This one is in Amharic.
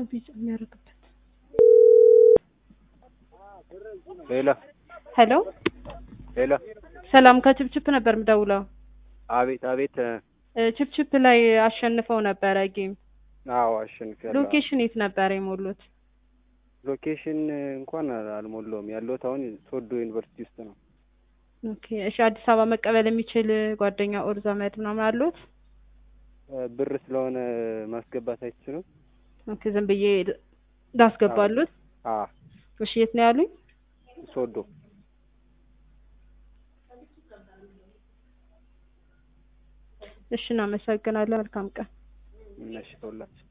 ቢጫ የሚያደርግበት ሄሎ ሄሎ ሄሎ ሰላም ከችፕችፕ ነበር የምደውለው አቤት አቤት እ ችፕችፕ ላይ አሸንፈው ነበረ ጌም አዎ አሸንፊያለሁ ሎኬሽን የት ነበር የሞሉት ሎኬሽን እንኳን አልሞላውም ያለሁት አሁን ሶዶ ዩኒቨርሲቲ ውስጥ ነው ኦኬ እሺ አዲስ አበባ መቀበል የሚችል ጓደኛ ኦር ዘመድ ምናምን አሉት እ ብር ስለሆነ ማስገባት አይችልም ኦኬ ዝም ብዬ ላስገባሉት አ እሺ የት ነው ያሉኝ ሶዶ እሺ እናመሰግናለን መልካም ቀን እነሽ ተውላችሁ